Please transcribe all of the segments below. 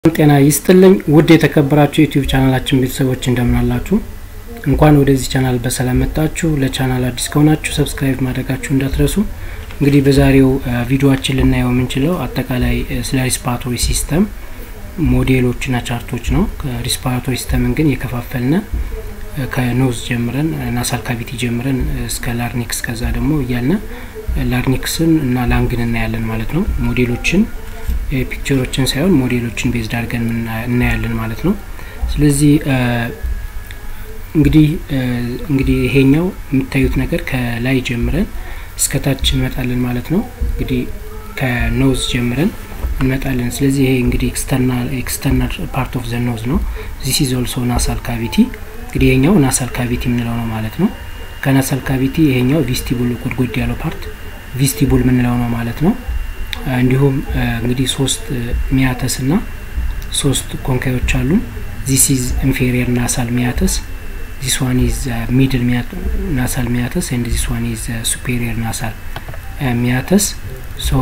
ጤና ይስጥልኝ ውድ የተከበራችሁ የዩቲዩብ ቻናላችን ቤተሰቦች እንደምናላችሁ እንኳን ወደዚህ ቻናል በሰላም መጣችሁ ለቻናል አዲስ ከሆናችሁ ሰብስክራይብ ማድረጋችሁ እንዳትረሱ እንግዲህ በዛሬው ቪዲዮችን ልናየው የምንችለው አጠቃላይ ስለ ሪስፓራቶሪ ሲስተም ሞዴሎችና ቻርቶች ነው ሪስፓራቶሪ ሲስተምን ግን የከፋፈልነ ከኖዝ ጀምረን ናሳል ካቪቲ ጀምረን እስከ ላርኒክስ ከዛ ደግሞ እያልነ ላርኒክስን እና ላንግን እናያለን ማለት ነው ሞዴሎችን ፒክቸሮችን ሳይሆን ሞዴሎችን ቤዝድ አድርገን እናያለን ማለት ነው ስለዚህ እንግዲህ እንግዲህ ይሄኛው የምታዩት ነገር ከላይ ጀምረን እስከታች እንመጣለን ማለት ነው እንግዲህ ከኖዝ ጀምረን እንመጣለን ስለዚህ ይሄ እንግዲህ ኤክስተርናል ፓርት ኦፍ ዘ ኖዝ ነው ዚስ ኢዝ ኦልሶ ናሳል ካቪቲ እንግዲህ ይሄኛው ናሳል ካቪቲ የምንለው ነው ማለት ነው ከናሳል ካቪቲ ይሄኛው ቪስቲቡል ጎድጎድ ያለው ፓርት ቪስቲቡል የምንለው ነው ማለት ነው እንዲሁም እንግዲህ ሶስት ሚያተስ ና ሶስት ኮንካዮች አሉ ዚስ ኢዝ ኢንፌሪየር ናሳል ሚያተስ ዚስ ዋን ኢዝ ሚድል ናሳል ሚያተስ ኤንድ ዚስ ዋን ኢዝ ሱፔሪየር ናሳል ሚያተስ ሶ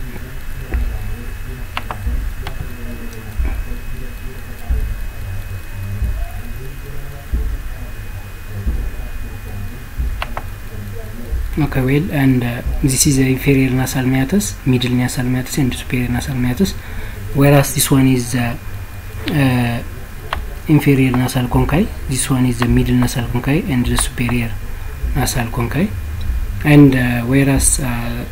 okay well and uh, this is the inferior nasal meatus middle nasal meatus and superior nasal meatus whereas this one is uh, uh, inferior nasal conchae this one is the middle nasal conchae and the superior nasal conchae and uh, whereas uh,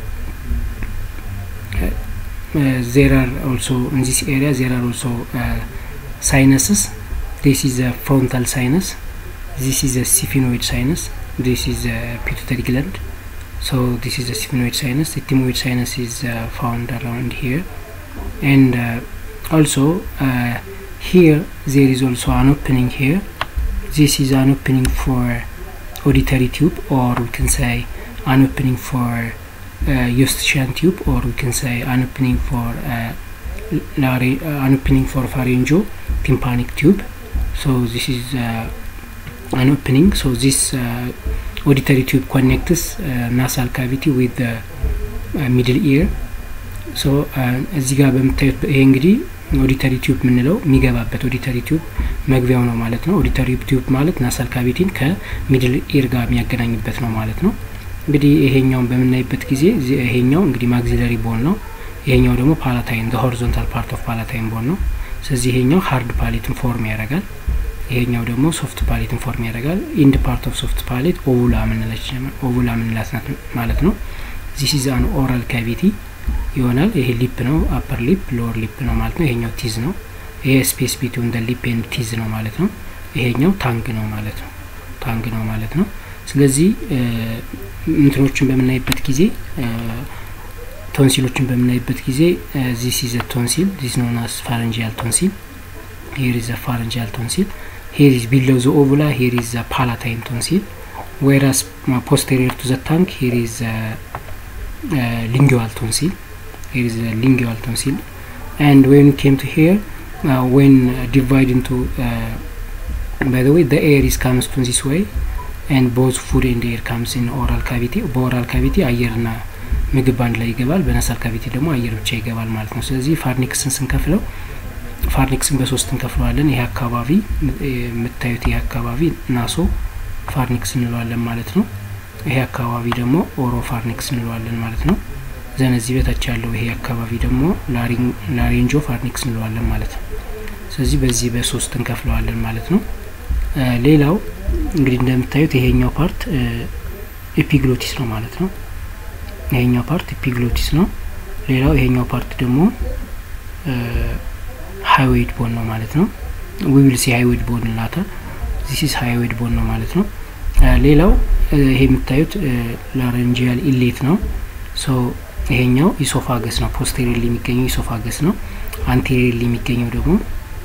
uh, there are also in this area there are also uh, sinuses this is a frontal sinus this is a sphenoid sinus this is a pituitary gland so this is the sphenoid sinus the thymoid sinus is uh, found around here and uh, also uh, here there is also an opening here this is an opening for auditory tube or we can say an opening for uh, eustachian tube or we can say an opening for uh, lari- uh, an opening for pharyngo tympanic tube so this is uh, an opening so this uh, auditory tube connects uh, nasal cavity with the uh, middle ear ሶ እዚህ ጋር በምታዩት ይሄ እንግዲህ ኦዲተሪ ቲዩብ የምንለው የሚገባበት ኦዲተሪ ቲዩብ መግቢያው ነው ማለት ነው ኦዲተሪ ቲዩብ ማለት ናሳል ካቪቲን ከሚድል ኢር ጋር የሚያገናኝበት ነው ማለት ነው እንግዲህ ይሄኛውን በምናይበት ጊዜ ይሄኛው እንግዲህ ማግዚለሪ ቦን ነው ይሄኛው ደግሞ ፓላታይን ሆሪዞንታል ፓርት ኦፍ ፓላታይን ቦን ነው ስለዚህ ይሄኛው ሀርድ ፓሌትን ፎርም ያደርጋል ይሄኛው ደግሞ ሶፍት ፓሌትን ፎርም ያደርጋል ኢንድ ፓርት ኦፍ ሶፍት ፓሌት ኦቡላ ምንለች ኦቡላ ምንላት ናት ማለት ነው ዚስ ኢዝ አን ኦራል ካቪቲ ይሆናል ይሄ ሊፕ ነው አፐር ሊፕ ሎወር ሊፕ ነው ማለት ነው ይሄኛው ቲዝ ነው ይሄ ስፔስ ቢትዊን ደ ሊፕ ኤንድ ቲዝ ነው ማለት ነው ይሄኛው ታንግ ነው ማለት ነው ታንግ ነው ማለት ነው ስለዚህ እንትኖችን በምናይበት ጊዜ ቶንሲሎችን በምናይበት ጊዜ ዚስ ኢዝ ቶንሲል ዚስ ኖን አስ ፋረንጂያል ቶንሲል ሄር ኢዝ ፋረንጂያል ቶንሲል ሄር ኢዝ ቢሎው ዘ ኦቡላ ሄር ኢዝ ፓላታይን ቶንሲል whereas uh, posterior to the tongue here is uh, uh, lingual tonsil here is a lingual tonsil and when it came to here uh, when uh, divide into uh, by the way the air is comes from this way and both food and air comes in oral cavity በኦራል ካቪቲ አየርና ምግብ አንድ ላይ ይገባል በነሳል ካቪቲ ደግሞ አየር ብቻ ይገባል ማለት ነው ስለዚህ ፋርኒክስን ስንከፍለው ፋርኒክስን በሶስት እንከፍለዋለን ይሄ አካባቢ የምታዩት ይሄ አካባቢ ናሶ ፋርኒክስ እንለዋለን ማለት ነው ይሄ አካባቢ ደግሞ ኦሮ ፋርኒክስ እንለዋለን ማለት ነው ዘን እዚህ በታች ያለው ይሄ አካባቢ ደግሞ ላሪንጆ ፋርኒክስ እንለዋለን ማለት ነው ስለዚህ በዚህ በሶስት እንከፍለዋለን ማለት ነው ሌላው እንግዲህ እንደምታዩት ይሄኛው ፓርት ኤፒግሎቲስ ነው ማለት ነው ይሄኛው ፓርት ኤፒግሎቲስ ነው ሌላው ይሄኛው ፓርት ደግሞ ሃይዌይድ ቦን ነው ማለት ነው ዊል ሲ ሃይዌይድ ቦን ላታ ዚስ ኢዝ ሃይዌይድ ቦን ነው ማለት ነው ሌላው ይሄ የምታዩት ላረንጂያል ኢሌት ነው ሶ ይሄኛው ኢሶፋገስ ነው ፖስቴሪየርሊ የሚገኘው ኢሶፋገስ ነው አንቴሪየርሊ የሚገኘው ደግሞ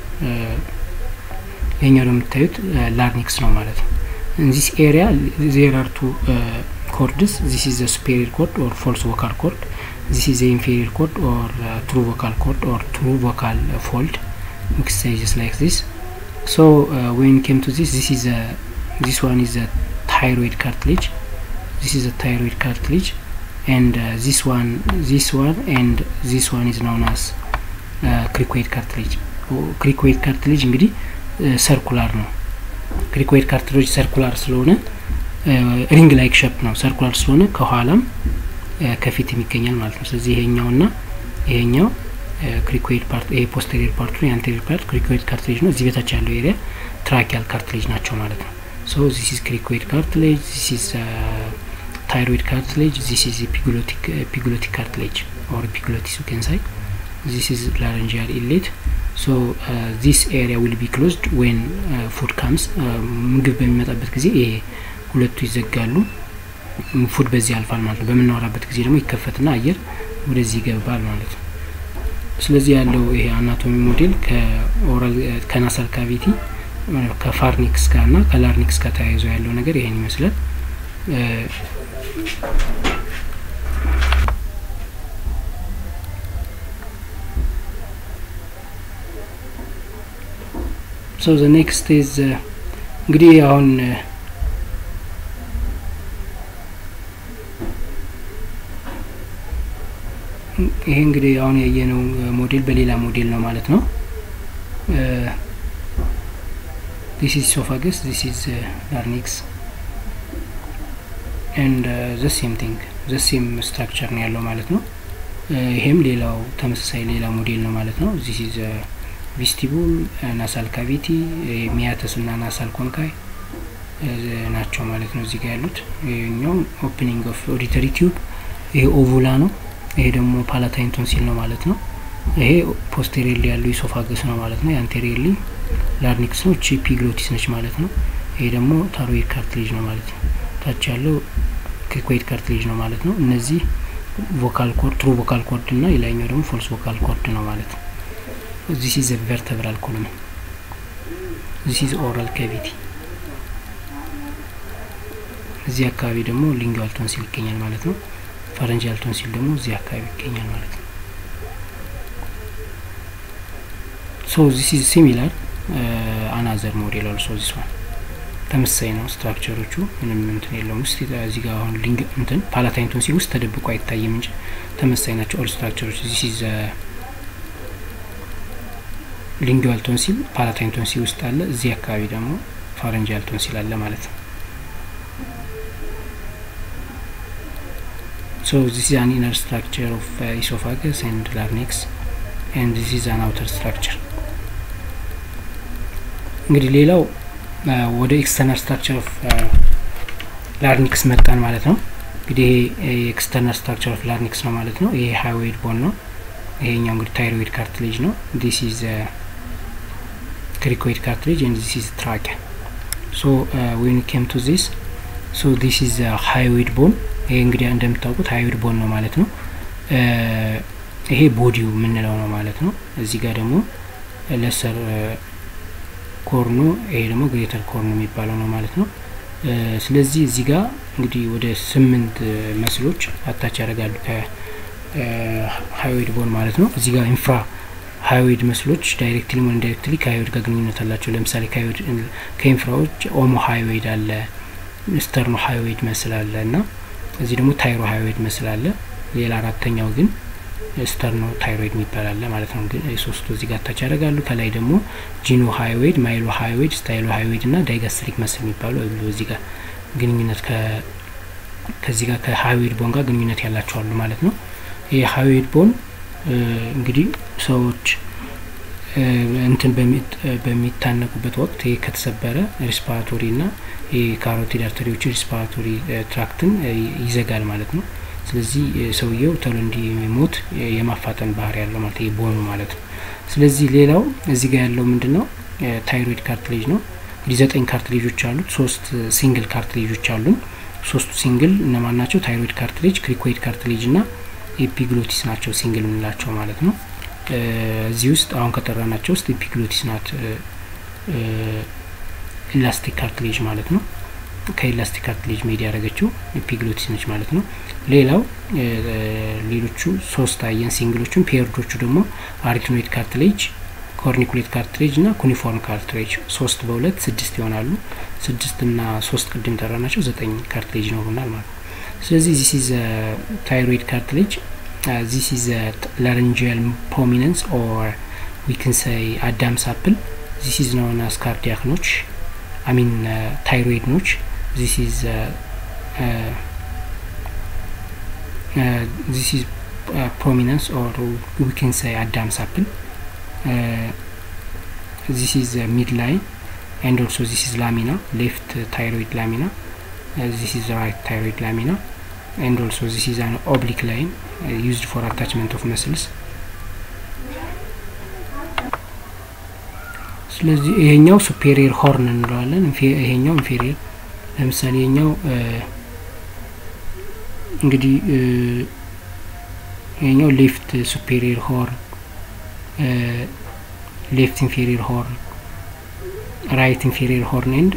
ይሄኛው ደግሞ የምታዩት ላርኒክስ ነው ማለት ነው ዚስ ኤሪያ ዜር አር ቱ ኮርድስ ዚስ ኢዝ ሱፔሪየር ኮርድ ኦር ፎልስ ቮካል ኮርድ ዚስ ኢዝ ኢንፌሪየር ኮርድ ኦር ትሩ ቮካል ኮርድ ኦር ትሩ ቮካል ፎልድ ዊች ሴይስ ላይክ ዚስ so uh, when it came to this this is a this one is a thyroid cartilage this is a thyroid cartilage and uh, this one this one and this one is known as uh, cricoid cartilage ክሪኮይድ ካርትሌጅ እንግዲህ ሰርኩላር ነው። ክሪኮይድ ካርትሌጅ ሰርኩላር ስለሆነ ሪንግ ላይክ ሸፕ ነው። ሰርኩላር ስለሆነ ከኋላም ከፊትም ይገኛል ማለት ነው። ስለዚህ ይሄኛውና ይሄኛው ክሪኮይድ ፓርት ይሄ ፖስቴሪየር ፓርቱ ነው። የአንቴሪየር ፓርት ክሪኮይድ ካርትሌጅ ነው። እዚህ በታች ያለው ኤሪያ ትራኪያል ካርትሌጅ ናቸው ማለት ነው። ሶ ዚስ ኢዝ ክሪኮይድ ካርትሌጅ ዚስ ኢዝ ታይሮይድ ካርትሌጅ ዚስ ኢዝ ፒግሎቲክ ፒግሎቲክ ካርትሌጅ ኦር ፒግሎቲስ ዩ ካን ሳይ ዚስ ኢዝ ላረንጂያል ኢሌት ሶ ዚስ ኤሪያ ዊል ቢ ክሎዝድ ዌን ፉድ ካምስ ምግብ በሚመጣበት ጊዜ ይሄ ሁለቱ ይዘጋሉ። ፉድ በዚህ ያልፋል ማለት ነው። በምናወራበት ጊዜ ደግሞ ይከፈትና አየር ወደዚህ ይገባል ማለት ነው። ስለዚህ ያለው ይሄ አናቶሚ ሞዴል ከኦራል ከናሳል ካቪቲ ከፋርኒክስ ጋር እና ከላርኒክስ ጋር ተያይዞ ያለው ነገር ይሄን ይመስላል። ሶ ዘ ኔክስት ኢዝ እንግዲህ አሁን ይሄ እንግዲህ አሁን ያየነው ሞዴል በሌላ ሞዴል ነው ማለት ነው። ዲስ ኢዝ ሶፋገስ ዲስ ኢዝ ላርኒክስ ኤንድ ዘ ሴም ቲንግ ዘ ሴም ስትራክቸር ነው ያለው ማለት ነው። ይሄም ሌላው ተመሳሳይ ሌላ ሞዴል ነው ማለት ነው። ዚስ ኢዝ ቪስቲቡል ናሳል ካቪቲ ሚያተስ እና ናሳል ኮንካይ ናቸው ማለት ነው እዚህ ጋር ያሉት። ይሄኛው ኦፕኒንግ ኦፍ ኦዲተሪ ቲዩብ፣ ይሄ ኦቡላ ነው። ይሄ ደግሞ ፓላታይን ቶንሲል ነው ማለት ነው። ይሄ ፖስቴሪየርሊ ያለው ኢሶፋገስ ነው ማለት ነው። የአንቴሪየርሊ ላርኒክስ ነው። ቺ ፒግሎቲስ ነች ማለት ነው። ይሄ ደግሞ ታሮይድ ካርትሌጅ ነው ማለት ነው። ታች ያለው ክሪኮይድ ካርትሌጅ ነው ማለት ነው። እነዚህ ቮካል ኮርድ ትሩ ቮካል ኮርድ እና የላይኛው ደግሞ ፎልስ ቮካል ኮርድ ነው ማለት ነው። ዚስ ኢዝ ቨርተብራል ኮሎም ዚስ ኢዝ ኦራል ካቪቲ። እዚህ አካባቢ ደግሞ ሊንጓል ቶንሲል ይገኛል ማለት ነው። ፈረንጃል ቶንሲል ደግሞ እዚህ አካባቢ ይገኛል ማለት ነው። ሶ ዚስ ኢዝ ሲሚላር አናዘር ሞዴል ኦልሶ ዚስ ዋን ተመሳሳይ ነው። ስትራክቸሮቹ ምንም እንትን የለውም። ውስጥ እዚህ ጋር አሁን ሊንግ እንትን ፓላታይን ቶንሲል ውስጥ ተደብቆ አይታይም እንጂ ተመሳሳይ ናቸው ኦል ስትራክቸሮች። ዚስ ኢዝ ሊንጓል ቶንሲል ፓላታይን ቶንሲል ውስጥ አለ። እዚህ አካባቢ ደግሞ ፋረንጃል ቶንሲል አለ ማለት ነው። So this is an inner structure of uh, esophagus and larynx and this is an outer structure. እንግዲህ ሌላው ወደ ኤክስተርናል ስትራክቸር ኦፍ ላርኒክስ መጣን ማለት ነው። እንግዲህ ይሄ ኤክስተርናል ስትራክቸር ኦፍ ላርኒክስ ነው ማለት ነው። ይሄ ሃይዌድ ቦን ነው። ይሄኛው እንግዲህ ታይሮይድ ካርትሌጅ ነው። ዲስ ኢዝ ክሪኮይድ ካርትሌጅ ኤንድ ዲስ ኢዝ ትራኪያ ሶ ዌን ኬም ቱ ዚስ ሶ ዲስ ኢዝ ሃይዌድ ቦን ይሄ እንግዲህ እንደምታውቁት ሃይዌድ ቦን ነው ማለት ነው። ይሄ ቦዲው የምንለው ነው ማለት ነው። እዚህ ጋር ደግሞ ለሰር ኮርኖ ይሄ ደግሞ ግሬተር ኮርኖ የሚባለው ነው ማለት ነው። ስለዚህ እዚህ ጋር እንግዲህ ወደ ስምንት መስሎች አታች ያደርጋሉ ከሃይዌድ ቦን ማለት ነው። እዚህ ጋር ኢንፍራ ሃይዌድ መስሎች ዳይሬክትሊ ሆን ኢንዳይሬክትሊ ከሃይዌድ ጋር ግንኙነት አላቸው። ለምሳሌ ከኢንፍራዎች ኦሞ ሃይዌድ አለ፣ ስተርኖ ሃይዌድ መስል አለ እና እዚህ ደግሞ ታይሮ ሃይዌድ መስል አለ። ሌላ አራተኛው ግን ስተርኖ ታይሮይድ የሚባል አለ ማለት ነው። ግን ሶስቱ እዚህ ጋር ታች ያደርጋሉ። ከላይ ደግሞ ጂኖ ሃይዌድ፣ ማይሎ ሃይዌድ፣ ስታይሎ ሃይዌድ እና ዳይጋስትሪክ መስል የሚባሉ እዚህ ጋር ግንኙነት ከዚህ ጋር ከሃይዌድ ቦን ጋር ግንኙነት ያላቸው አሉ ማለት ነው። ይህ ሃይዌድ ቦን እንግዲህ ሰዎች እንትን በሚታነቁበት ወቅት ይህ ከተሰበረ ሪስፓራቶሪ እና የካሮቲድ አርተሪዎች ሪስፓራቶሪ ትራክትን ይዘጋል ማለት ነው። ስለዚህ ሰውየው ቶሎ እንዲሞት የማፋጠን ባህሪ ያለው ማለት ይህ ቦኑ ማለት ነው። ስለዚህ ሌላው እዚህ ጋር ያለው ምንድን ነው? ታይሮይድ ካርትሌጅ ነው። እንግዲህ ዘጠኝ ካርትሌጆች አሉት። ሶስት ሲንግል ካርትሌጆች አሉን። ሶስቱ ሲንግል እነማን ናቸው? ታይሮይድ ካርትሌጅ፣ ክሪኮይድ ካርትሌጅ እና ኤፒግሎቲስ ናቸው ሲንግል የምንላቸው ማለት ነው። እዚህ ውስጥ አሁን ከጠራናቸው ውስጥ ኤፒግሎቲስ ናት ኢላስቲክ ካርትሌጅ ማለት ነው። ከኢላስቲክ ካርትሌጅ ሜድ ያደረገችው ኤፒግሎቲስ ነች ማለት ነው። ሌላው ሌሎቹ ሶስት አየን ሲንግሎቹን፣ ፔርዶቹ ደግሞ አሪትኖይድ ካርትሌጅ፣ ኮርኒኩሌት ካርትሌጅ እና ኩኒፎርም ካርትሌጅ ሶስት በሁለት ስድስት ይሆናሉ። ስድስት እና ሶስት ቅድም ጠራናቸው ዘጠኝ ካርትሌጅ ይኖሩናል ማለት ነው። ስለዚህ ዚስ ኢዝ ታይሮይድ ካርትሌጅ ዚስ ኢዝ ላረንጂያል ፕሮሚነንስ ኦር ዊ ክን ሰይ አዳምስ አፕል ዚስ ኢዝ ነውን አስ ካርዲያክ ኖች አሚን ታይሮይድ ኖች ዚስ ኢዝ ዚስ ኢዝ ፕሮሚነንስ ኦር ዊ ክን ሰይ አዳምስ አፕል ዚስ ኢዝ ሚድ ላይን and also this is lamina left uh, thyroid lamina uh, this is right thyroid lamina and also this is an oblique line uh, used for attachment of muscles ስለዚህ ይሄኛው ሱፔሪየር ሆርን እንለዋለን ይሄኛው ኢንፌሪየር ለምሳሌ ይሄኛው እንግዲህ ይሄኛው ሌፍት ሱፔሪየር ሆርን ሌፍት ኢንፌሪየር ሆርን ራይት ኢንፌሪየር ሆርን ኤንድ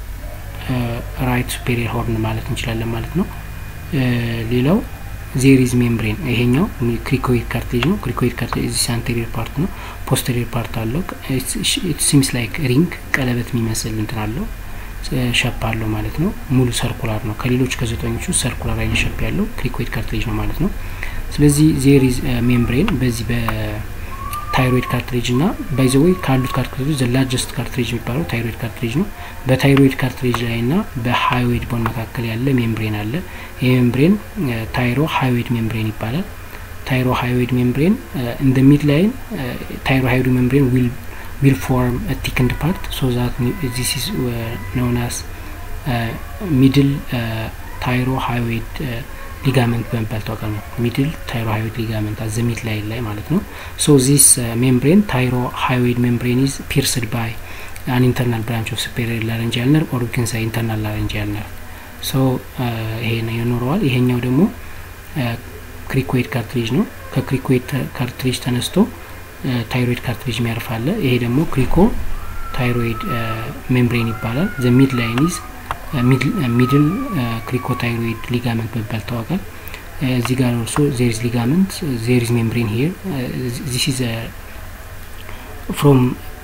ራይት ሱፔሪየር ሆርን ማለት እንችላለን ማለት ነው ሌላው ዜሪዝ ሜምብሬን ይሄኛው ክሪኮይድ ካርቴጅ ነው ክሪኮይድ ካርቴጅ እዚህ አንቴሪየር ፓርት ነው ፖስተሪየር ፓርት አለው ሲምስ ላይክ ሪንግ ቀለበት የሚመስል እንትን አለው ሸፕ አለው ማለት ነው ሙሉ ሰርኩላር ነው ከሌሎች ከዘጠኞቹ ሰርኩላር አይነት ሸፕ ያለው ክሪኮይድ ካርቴጅ ነው ማለት ነው ስለዚህ ዜሪዝ ሜምብሬን በዚህ በታይሮይድ ካርትሬጅ እና ባይዘወይ ካሉት ካርትሬጅ ዘ ላርጀስት ካርትሬጅ የሚባለው ታይሮይድ ካርትሬጅ ነው በታይሮይድ ካርትሬጅ ላይ ና በሃይዌድ ቦን መካከል ያለ ሜምብሬን አለ ይህ ሜምብሬን ታይሮ ሃይዌድ ሜምብሬን ይባላል ታይሮ ሃይዌድ ሜምብሬን እንደ ሚድ ላይን ታይሮ ሃይዌድ ሜምብሬን ዊል will form a thickened part so that this is uh, known as uh, middle uh, thyrohyoid uh, ሊጋመንት በመባል ታወቃል ነው ሚድል ታይሮሃይድ ሊጋመንት አዘ ሚድ ላይን ላይ ማለት ነው ሶ ዚስ ሜምብሬን ታይሮሃይድ ሜምብሬን ኢዝ ፒርስድ ባይ አን ኢንተርናል ብራንች ኦፍ ሱፔሪየር ላረንጂያል ነርቭ ኦር ዊክን ሳይ ኢንተርናል ላረንጂያል ነርቭ ሶ ይሄ ነው ይኖረዋል ይሄኛው ደግሞ ክሪኮይድ ካርትሪጅ ነው ከክሪኮይድ ካርትሪጅ ተነስቶ ታይሮይድ ካርትሪጅ የሚያርፍ አለ ይሄ ደግሞ ክሪኮ ታይሮይድ ሜምብሬን ይባላል ዘ ሚድ ላይን ኢዝ ሚድል ክሪኮታይሮይድ ሊጋመንት በመባል ይታወቃል እዚህ ጋር ኦልሶ ዜሪዝ ሊጋመንት ዜሪዝ ሜምብሬን ሂር ዚስ ኢዝ ፍሮም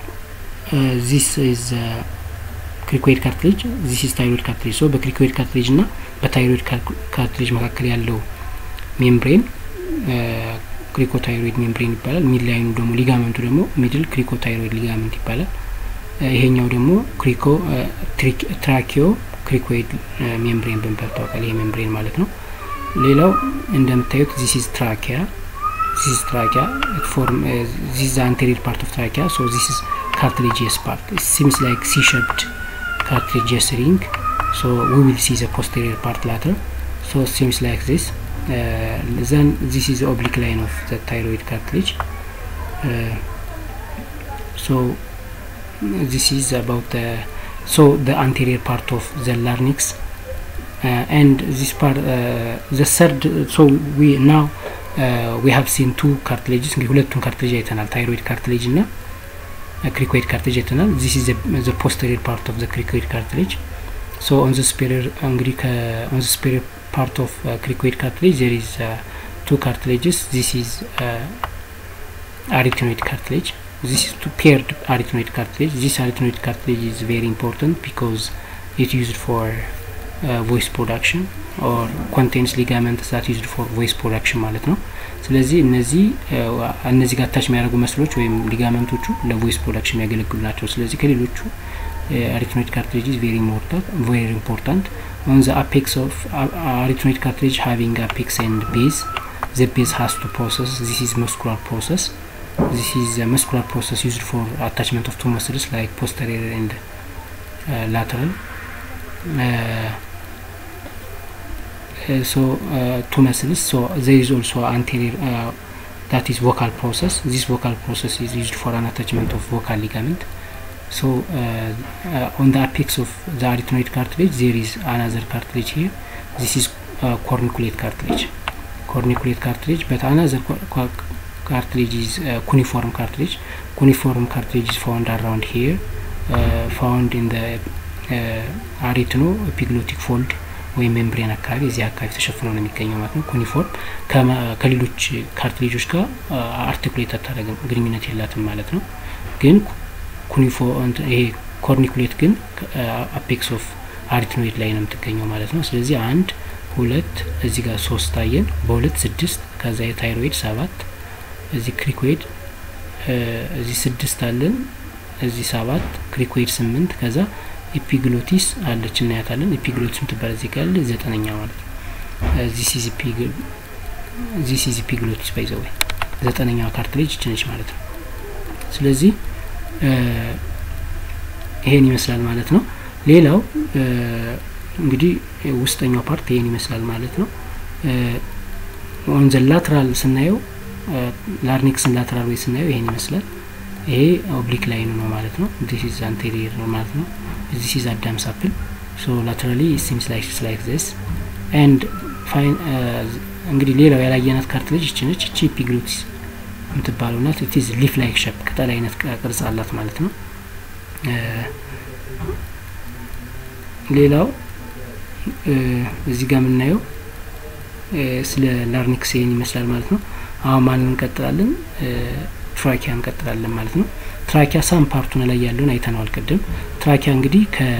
ዚስ ኢዝ ክሪኮይድ ካርትሌጅ ዚስ ኢዝ ታይሮይድ ካርትሌጅ ሶ በክሪኮይድ ካርትሌጅ እና በታይሮይድ ካርትሌጅ መካከል ያለው ሜምብሬን ክሪኮታይሮይድ ሜምብሬን ይባላል ሚድ ላይኑ ደግሞ ሊጋመንቱ ደግሞ ሚድል ክሪኮታይሮይድ ሊጋመንት ይባላል ይሄኛው ደግሞ ክሪኮ ትራኪዮ ክሪኮይድ ሜምብሬን በመባል ይታወቃል ይሄ ሜምብሬን ማለት ነው ሌላው እንደምታዩት ዚስ ኢዝ ትራኪያ ዚስ ኢዝ ትራኪያ ፎርም ዚስ ኢዝ አንቴሪየር ፓርት ኦፍ ትራኪያ ሶ ዚስ ኢዝ ካርትሌጂየስ ፓርት ሲምስ ላይክ ሲ ሸፕድ ካርትሌጂየስ ሪንግ ሶ ዊ ዊል ሲ ዘ ፖስቴሪየር ፓርት ላተር ሶ ሲምስ ላይክ ዚስ then this is the oblique line of the thyroid cartilage uh, so this is about the so the anterior part of the larynx uh, and this part uh, the third so we now uh, we have seen two cartilages እንግዲህ ሁለቱን ካርትሌጅ አይተናል ታይሮይድ ካርትሌጅ እና ክሪኮይድ ካርትሌጅ አይተናል this is the, the posterior part of the cricoid cartilage so on the superior እንግዲህ on the superior part of uh, cricoid cartilage there is uh, two cartilages this is uh, arytenoid cartilage this is two paired arytenoid cartilage this arytenoid cartilage is very important because it used for uh, voice production or contains ligaments that used for voice production ማለት ነው ስለዚህ እነዚህ እነዚህ ጋር ታች የሚያደርጉ መስሎች ወይም ሊጋመንቶቹ ለቮይስ ፕሮዳክሽን የሚያገለግሉ ናቸው ስለዚህ ከሌሎቹ arytenoid cartilage is very important very important on the apex of uh, arytenoid cartilage having apex and base the base has to process this is muscular process this is a muscular process used for attachment of two muscles like posterior and uh, lateral uh, so two muscles so there is also anterior that is vocal process this vocal process is used for an attachment of vocal ligament so uh, uh, on the apex of the arytenoid cartilage there is another cartilage here this is uh, corniculate cartilage corniculate cartilage but another cartilage is cuneiform cartilage cuneiform cartilage is found around here found in the aryteno epiglottic fold ወይም ሜምብሬን አካባቢ እዚህ አካባቢ ተሸፍኖ ነው የሚገኘው ማለት ነው ኩኒፎርም ከሌሎች ካርትሌጆች ጋር አርቲኩሌት አታደረግም ግንኙነት የላትም ማለት ነው ግን ኩኒፎ ይሄ ኮርኒኩሌት ግን አፔክስ ኦፍ አሪትኖይድ ላይ ነው የምትገኘው ማለት ነው ስለዚህ አንድ ሁለት እዚህ ጋር ሶስት ታየን በሁለት ስድስት ከዛ የታይሮይድ ሰባት እዚህ ክሪኮይድ እዚህ ስድስት አለን እዚህ ሰባት ክሪኮይድ ስምንት ከዛ ኤፒግሎቲስ አለች እናያታለን ኤፒግሎቲስ ምትባል እዚህ ጋር ያለ ዘጠነኛ ማለት ነው ዚስ ኢዝ ኤፒግሎቲስ ባይዘወይ ዘጠነኛዋ ካርትሌጅ ይችነች ማለት ነው ስለዚህ ይሄን ይመስላል ማለት ነው ሌላው እንግዲህ ውስጠኛው ፓርት ይሄን ይመስላል ማለት ነው ኦን ዘ ላትራል ስናየው ላርኒክስን ላትራል ወይ ስናየው ይሄን ይመስላል ይሄ ኦብሊክ ላይኑ ነው ማለት ነው ዲስ ኢዝ አንቴሪየር ነው ማለት ነው ዲስ ኢዝ አዳምስ አፕል ሶ ላተራሊ ሲምስ ላይክ ላይክ ዚስ ኤንድ ፋይን እንግዲህ ሌላው ያላየናት ካርትሌጅ እቺ ነች እቺ ኤፒግሎቲስ የምትባለው ናት ኢት ኢዝ ሊፍ ላይክ ሸፕ ቅጠል አይነት ቅርጽ አላት ማለት ነው ሌላው እዚህ ጋር የምናየው ስለ ላርኒክስ ይሄን ይመስላል ማለት ነው አሁን ማንን እንቀጥላለን ትራኪያ እንቀጥላለን ማለት ነው ትራኪያ ሳም ፓርቱን ላይ ያለውን አይተነዋል ቅድም ትራኪያ እንግዲህ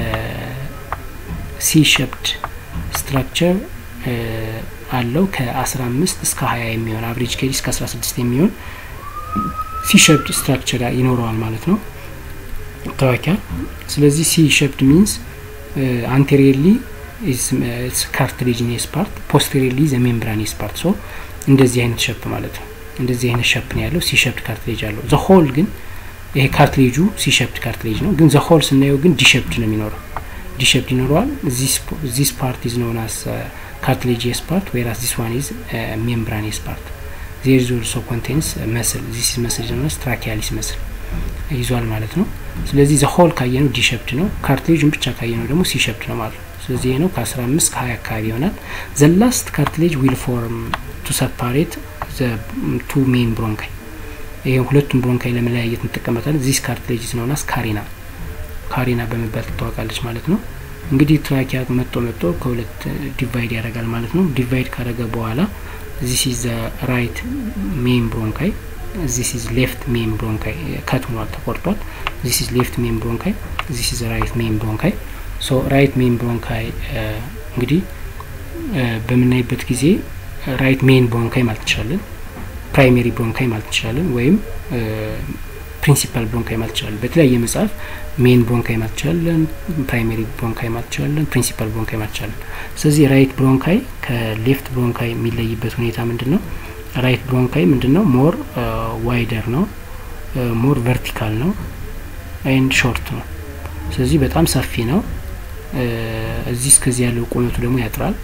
ከሲ ሸፕድ ስትራክቸር አለው ከ15 እስከ 20 የሚሆን አቨሬጅ ኬሪ እስከ 16 የሚሆን ሲ ሸፕድ ስትራክቸር ይኖረዋል ማለት ነው ትራኪያ ስለዚህ ሲ ሸፕድ ሚንስ አንቴሪየርሊ ካርትሌጅኒየስ ፓርት ፖስቴሪየርሊ ዘ ሜምብራኒየስ ፓርት ሶ እንደዚህ አይነት ሸፕ ማለት ነው እንደዚህ አይነት ሸፕ ነው ያለው ሲሸፕድ ካርትሌጅ አለው ዘ ሆል ግን ይሄ ካርትሌጁ ሲሸፕድ ካርትሌጅ ነው ግን ዘ ሆል ስናየው ግን ዲሸፕድ ነው የሚኖረው ዲሸፕድ ይኖረዋል ዚስ ፓርት ኢዝ ኖን አስ ካርትሌጂየስ ፓርት ዌራስ ዚስ ዋን ኢዝ ሜምብራኒየስ ፓርት ዜር ኢዝ ኦልሶ ኮንቴንስ መስል ዚስ ኢዝ መስል ኖን አስ ትራኪያሊስ መስል ይዟል ማለት ነው ስለዚህ ዘ ሆል ካየነው ዲሸፕድ ነው ካርትሌጁን ብቻ ካየነው ደግሞ ሲሸፕድ ነው ማለት ነው ስለዚህ ይሄ ነው ከ15 ከ20 አካባቢ ይሆናል ዘ ላስት ካርትሌጅ ዊል ፎርም ቱ ሰፓሬት ቱ ሜን ብሮንካይ ይሄ ሁለቱም ብሮንካይ ለመለያየት እንጠቀመታለን ዚስ ካርትሌጅ ነውናስ ካሪና ካሪና በመባል ትታወቃለች ማለት ነው እንግዲህ ትራኪያ መጦ መጦ ከሁለት ዲቫይድ ያደርጋል ማለት ነው ዲቫይድ ካደረገ በኋላ ዚስ ኢዝ ራይት ሜን ብሮንካይ ዚስ ኢዝ ሌፍት ሜን ብሮንካይ ከት ሆኗል ተቆርጧል ዚስ ኢዝ ሌፍት ሜን ብሮንካይ ዚስ ኢዝ ራይት ሜን ብሮንካይ ሶ ራይት ሜን ብሮንካይ እንግዲህ በምናይበት ጊዜ ራይት ሜን ብሮንካይ ማለት እንችላለን ፕራይሜሪ ብሮንካይ ማለት እንችላለን ወይም ፕሪንሲፓል ብሮንካይ ማለት እንችላለን በተለያየ መጽሐፍ ሜን ብሮንካይ ማለት እንችላለን ፕራይሜሪ ብሮንካይ ማለት እንችላለን ፕሪንሲፓል ብሮንካይ ማለት እንችላለን ስለዚህ ራይት ብሮንካይ ከሌፍት ብሮንካይ የሚለይበት ሁኔታ ምንድን ነው ራይት ብሮንካይ ምንድን ነው ሞር ዋይደር ነው ሞር ቨርቲካል ነው ኤንድ ሾርት ነው ስለዚህ በጣም ሰፊ ነው እዚህ እስከዚህ ያለው ቁመቱ ደግሞ ያጥራል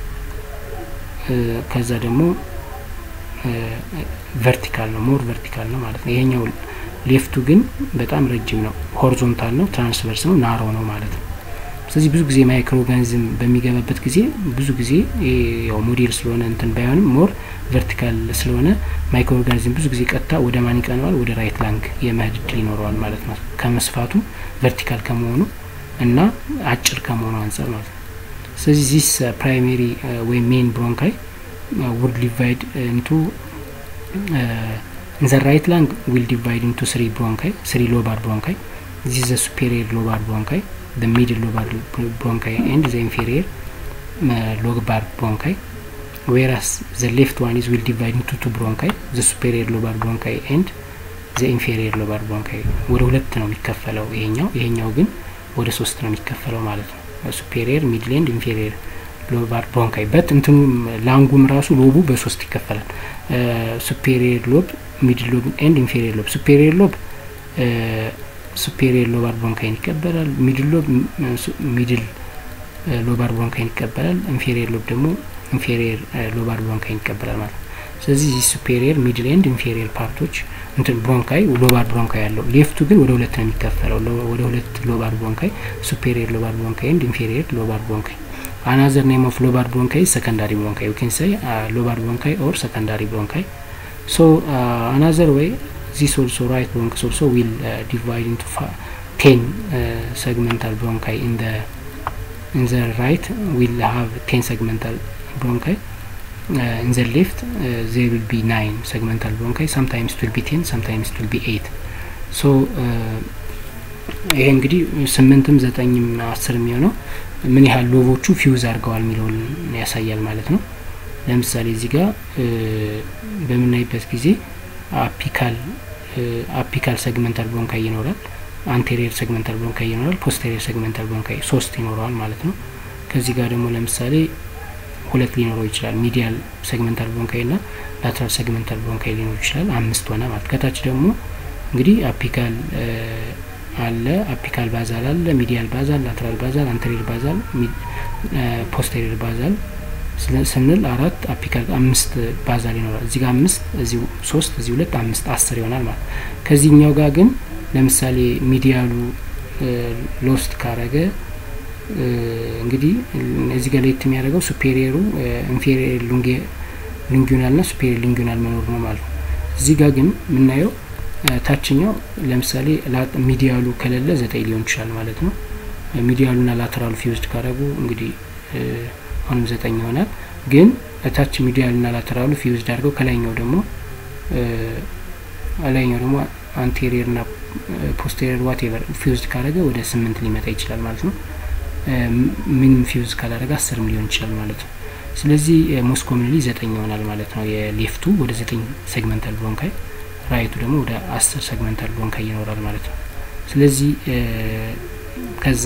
ከዛ ደግሞ ቨርቲካል ነው ሞር ቨርቲካል ነው ማለት ነው ይሄኛው ሌፍቱ ግን በጣም ረጅም ነው ሆሪዞንታል ነው ትራንስቨርስ ነው ናሮ ነው ማለት ነው ስለዚህ ብዙ ጊዜ ማይክሮ ኦርጋኒዝም በሚገባበት ጊዜ ብዙ ጊዜ ያው ሞዴል ስለሆነ እንትን ባይሆንም ሞር ቨርቲካል ስለሆነ ማይክሮ ኦርጋኒዝም ብዙ ጊዜ ቀጥታ ወደ ማን ይቀነዋል ወደ ራይት ላንግ የመሄድ እድል ይኖረዋል ማለት ነው ከመስፋቱ ቨርቲካል ከመሆኑ እና አጭር ከመሆኑ አንጻር ማለት ነው ስለዚህ ዚስ ፕራይሜሪ ወይም ሜን ብሮንካይ ውድ ዲቫይድ ኢንቱ in the right lung will divide into three bronchi three lobar bronchi this is the superior lobar bronchi the middle lobar bronchi and the inferior uh, lobar bronchi whereas the left one is will divide into two bronchi the superior lobar bronchi and the inferior lobar bronchi ወደ ሁለት ነው የሚከፈለው ይሄኛው ይሄኛው ግን ወደ ሶስት ነው የሚከፈለው ማለት ነው ሱፔሪየር ሚድል ኤንድ ኢንፌሪየር ሎባር ብሮንካይ በት እንትኑ ላንጉም ራሱ ሎቡ በሶስት ይከፈላል ሱፔሪየር ሎብ ሚድል ሎብ ኤንድ ኢንፌሪየር ሎብ ሱፔሪየር ሎብ ሱፔሪየር ሎባር ብሮንካይን ይቀበላል ሚድል ሎብ ሚድል ሎባር ብሮንካይን ይቀበላል ኢንፌሪየር ሎብ ደግሞ ኢንፌሪየር ሎባር ብሮንካይን ይቀበላል ማለት ነው ስለዚህ ሱፔሪየር ሚድል ኤንድ ኢንፌሪየር ፓርቶች እንትን ብሮንካይ ሎባር ብሮንካይ ያለው ሌፍቱ ግን ወደ ሁለት ነው የሚከፈለው ወደ ሁለት ሎባር ብሮንካይ ሱፔሪየር ሎባር ብሮንካይ ኤንድ ኢንፌሪየር ሎባር ብሮንካይ another name of lobar bronchi is secondary bronchi you can say uh, lobar bronchi or secondary bronchi so uh, another way this also right bronchus also will uh, divide into 10 uh, segmental bronchi in the in the right will have 10 segmental bronchi uh, in the left uh, there will be 9 segmental bronchi sometimes it will be 10 sometimes it will be 8 so uh, ይሄ እንግዲህ ስምንትም ዘጠኝም አስር የሚሆነው ምን ያህል ሎቦቹ ፊውዝ አድርገዋል የሚለውን ያሳያል ማለት ነው ለምሳሌ እዚህ ጋር በምናይበት ጊዜ አፒካል አፒካል ሰግመንታል ብሮንካይ ይኖራል፣ አንቴሪየር ሰግመንታል ብሮንካይ ይኖራል፣ ፖስቴሪየር ሰግመንታል ብሮንካይ ሶስት ይኖረዋል ማለት ነው። ከዚህ ጋር ደግሞ ለምሳሌ ሁለት ሊኖረው ይችላል። ሚዲያል ሰግመንታል ብሮንካይ እና ላትራል ሰግመንታል ብሮንካይ ሊኖር ይችላል። አምስት ሆነ ማለት ከታች ደግሞ እንግዲህ አፒካል አለ፣ አፒካል ባዛል አለ፣ ሚዲያል ባዛል፣ ላትራል ባዛል፣ አንቴሪየር ባዛል፣ ፖስቴሪየር ባዛል ስንል አራት አፒካል አምስት ባዛል ይኖራል። እዚህ ጋር አምስት እዚህ ሶስት እዚህ ሁለት አምስት አስር ይሆናል ማለት ከዚህኛው ጋር ግን ለምሳሌ ሚዲያሉ ሎስት ካረገ እንግዲህ እዚህ ጋር ለየት የሚያደርገው ሱፔሪየሩ ኢንፌሪየር ሊንጉናል ና ሱፔሪየር ሊንጉናል መኖር ነው ማለት ነው። እዚህ ጋር ግን የምናየው ታችኛው ለምሳሌ ሚዲያሉ ከሌለ ዘጠኝ ሊሆን ይችላል ማለት ነው። ሚዲያሉና ላተራሉ ፊውዝድ ካረጉ እንግዲህ አሁንም ዘጠኝ ይሆናል። ግን እታች ሚዲያልና ላተራሉ ፊውዝድ አድርገው ከላይኛው ደግሞ ላይኛው ደግሞ አንቴሪየር ና ፖስቴሪየር ዋቴቨር ፊውዝድ ካረገ ወደ ስምንት ሊመጣ ይችላል ማለት ነው። ምንም ፊውዝ ካላደረገ አስርም ሊሆን ይችላል ማለት ነው። ስለዚህ ሞስት ኮሚንሊ ዘጠኝ ይሆናል ማለት ነው። የሌፍቱ ወደ ዘጠኝ ሴግመንታል ብሮንካይ፣ ራይቱ ደግሞ ወደ አስር ሴግመንታል ብሮንካይ ይኖራል ማለት ነው። ስለዚህ ከዛ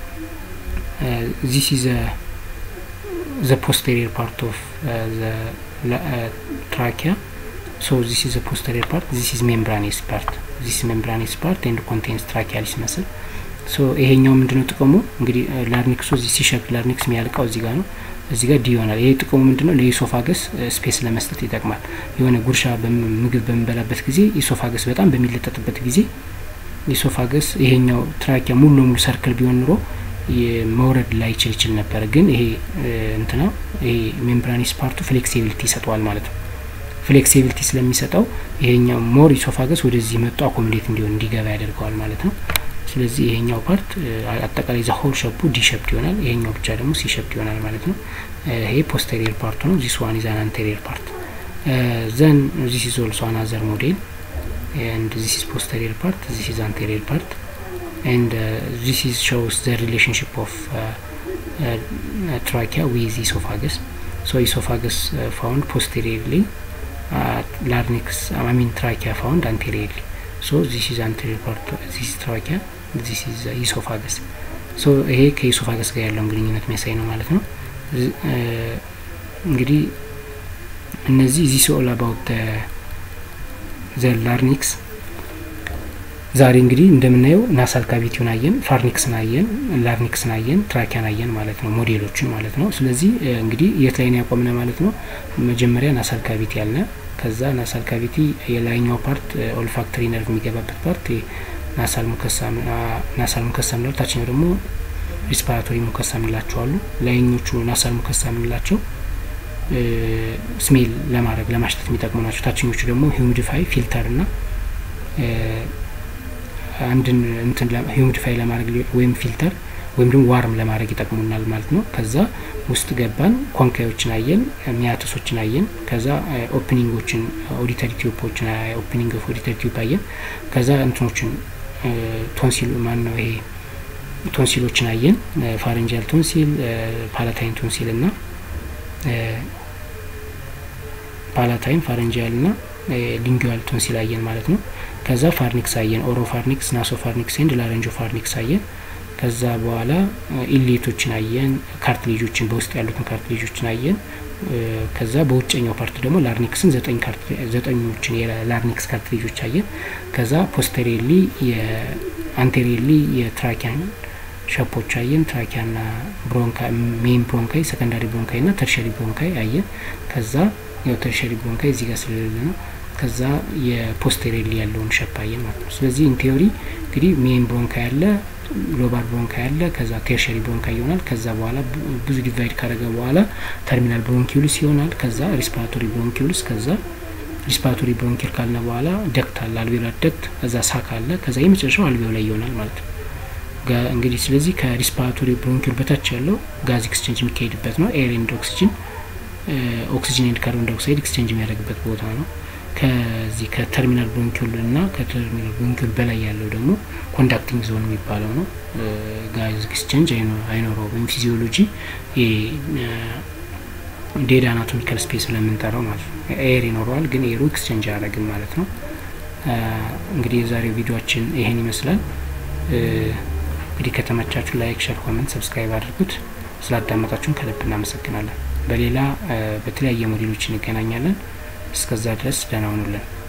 ዚስ ኢዝ ዘ ፖስቴሪየር ፓርት ኦፍ ዘ ትራኪያ ሶ ዚስ ኢዝ ዘ ፖስቴሪየር ፓርት ዚስ ኢዝ ሜምብራኔስ ፓርት ዚስ ሜምብራኔስ ፓርት ኤንድ ኮንቴንስ ትራኪያሊስ መስል ሶ ይሄኛው ምንድነው ጥቅሙ? እንግዲህ ላርኒክሱ እዚህ ሲሸፕ ላርኒክስ የሚያልቀው እዚህ ጋር ነው። እዚህ ጋር ዲ ይሆናል። ይሄ ጥቅሙ ምንድነው? ለኢሶፋገስ ስፔስ ለመስጠት ይጠቅማል። የሆነ ጉርሻ ምግብ በምንበላበት ጊዜ ኢሶፋገስ በጣም በሚለጠጥበት ጊዜ ኢሶፋገስ ይሄኛው ትራኪያ ሙሉ ለሙሉ ሰርክል ቢሆን ኑሮ መውረድ ላይችል ይችል ነበር። ግን ይሄ እንትና ይሄ ሜምብራኒስ ፓርቱ ፍሌክሲቢሊቲ ይሰጠዋል ማለት ነው። ፍሌክሲቢሊቲ ስለሚሰጠው ይሄኛው ሞር ኢሶፋገስ ወደዚህ መጡ አኮሞዴት እንዲሆን እንዲገባ ያደርገዋል ማለት ነው። ስለዚህ ይሄኛው ፓርት አጠቃላይ ዘ ሆል ሸፑ ዲ ሸፕድ ይሆናል። ይሄኛው ብቻ ደግሞ ሲ ሸፕድ ይሆናል ማለት ነው። ይሄ ፖስቴሪየር ፓርቱ ነው። ዚስ ዋን ኢዝ አን አንቴሪየር ፓርት ዘን ዚስ ኢዝ ኦልሶ አናዘር ሞዴል ኤንድ ዚስ ኢዝ ፖስቴሪየር ፓርት ዚስ ኢዝ አንቴሪየር ፓርት ኤንድ ዚስ ኢዝ ሾውስ ዘ ሪሌሽንሽፕ ኦፍ ትራኪያ ዊዝ ኢሶፋገስ ሶ ኢሶፋገስ ፋውንድ ፖስቴሪየርሊ ላርኒክስ አይ ሚን ትራኪያ ፋውንድ አንቴሪየርሊ ሶ ዚስ ኢዝ አንቴሪየር ፓርት ዚስ ትራኪያ ዚስ ኢዝ ኢሶፋገስ ሶ ይሄ ከኢሶፋገስ ጋር ያለውን ግንኙነት የሚያሳይ ነው ማለት ነው። እንግዲህ እነዚህ ዚስ ኦል አባውት ዘ ላርኒክስ ዛሬ እንግዲህ እንደምናየው ናሳል ካቪቲውን አየን፣ ፋርኒክስን አየን፣ ላርኒክስን አየን፣ ትራኪያን አየን ማለት ነው፣ ሞዴሎችን ማለት ነው። ስለዚህ እንግዲህ የት ላይ ነው ያቆምነ ማለት ነው? መጀመሪያ ናሳል ካቪቲ ያልነ ከዛ ናሳል ካቪቲ የላይኛው ፓርት ኦልፋክተሪ ነርቭ የሚገባበት ፓርት ናሳል ሙከሳ ናሳል ሙከሳ ምንለው፣ ታችኛው ደግሞ ሪስፓራቶሪ ሙከሳ ምንላቸው አሉ። ላይኞቹ ናሳል ሙከሳ ምንላቸው ስሜል ለማድረግ ለማሽተት የሚጠቅሙ ናቸው። ታችኞቹ ደግሞ ሂዩሚዲፋይ ፊልተር ና አንድን እንትን ሂዩሚዲፋይ ለማድረግ ወይም ፊልተር ወይም ደግሞ ዋርም ለማድረግ ይጠቅሙናል ማለት ነው። ከዛ ውስጥ ገባን፣ ኮንካዮችን አየን፣ ሚያተሶችን አየን። ከዛ ኦፕኒንጎችን ኦዲተሪ ቲዩቦችን ኦፕኒንግ ኦፍ ኦዲተሪ ቲዩብ አየን። ከዛ እንትኖችን ቶንሲል ማን ነው ይሄ ቶንሲሎችን አየን፣ ፋረንጃል ቶንሲል፣ ፓላታይን ቶንሲል እና ፓላታይን ፋረንጃል ና ሊንጉዋል ቶንሲል አየን ማለት ነው። ከዛ ፋርኒክስ አየን፣ ኦሮ ፋርኒክስ፣ ናሶ ፋርኒክስ ኤንድ ላረንጆ ፋርኒክስ አየን። ከዛ በኋላ ኢሌቶችን አየን፣ ካርትሌጆችን በውስጥ ያሉትን ካርትሌጆችን አየን። ከዛ በውጨኛው ፓርት ደግሞ ላርኒክስን ዘጠኞችን የላርኒክስ ካርትሌጆች አየን። ከዛ ፖስተሪየርሊ አንቴሪየርሊ የትራኪያን ሸፖች አየን። ትራኪያና ብሮንካ ሜን ብሮንካይ፣ ሰከንዳሪ ብሮንካይ ና ተርሸሪ ብሮንካይ አየን። ከዛ ያው ተርሸሪ ብሮንካይ እዚህ ጋር ስለሌለ ነው። ከዛ የፖስቴሪየርሊ ያለውን ሸፕ አየን ማለት ነው። ስለዚህ ኢን ቴዎሪ እንግዲህ ሜን ብሮንካ ያለ ሎባር ብሮንካ ያለ ከዛ ቴርሸሪ ብሮንካ ይሆናል። ከዛ በኋላ ብዙ ዲቫይድ ካደረገ በኋላ ተርሚናል ብሮንኪውልስ ይሆናል። ከዛ ሪስፓራቶሪ ብሮንኪውልስ ከዛ ሪስፓራቶሪ ብሮንኪል ካልነ በኋላ ደክት አለ፣ አልቬላር ደክት፣ ከዛ ሳክ አለ፣ ከዛ የመጨረሻው አልቬው ላይ ይሆናል ማለት ነው። እንግዲህ ስለዚህ ከሪስፓራቶሪ ብሮንኪል በታች ያለው ጋዝ ኤክስቼንጅ የሚካሄድበት ነው። ኤር ኤንድ ኦክሲጅን ኦክሲጅን ኤንድ ካርቦን ዳይኦክሳይድ ኤክስቼንጅ የሚያደርግበት ቦታ ነው። ከዚህ ከተርሚናል ብሮንኪል እና ከተርሚናል ብሮንኪል በላይ ያለው ደግሞ ኮንዳክቲንግ ዞን የሚባለው ነው። ጋዝ ኤክስቼንጅ አይኖረው ወይም ፊዚዮሎጂ ዴድ አናቶሚካል ስፔስ ብለን የምንጠራው ማለት ነው። ኤር ይኖረዋል፣ ግን ኤሩ ኤክስቼንጅ አያደርግም ማለት ነው። እንግዲህ የዛሬው ቪዲዮችን ይሄን ይመስላል። እንግዲህ ከተመቻችሁ ላይክ፣ ሸር፣ ኮመንት፣ ሰብስክራይብ አድርጉት። ስላዳመጣችሁን ከልብ እናመሰግናለን። በሌላ በተለያየ ሞዴሎች እንገናኛለን። እስከዛ ድረስ ደህና ሁኑልን።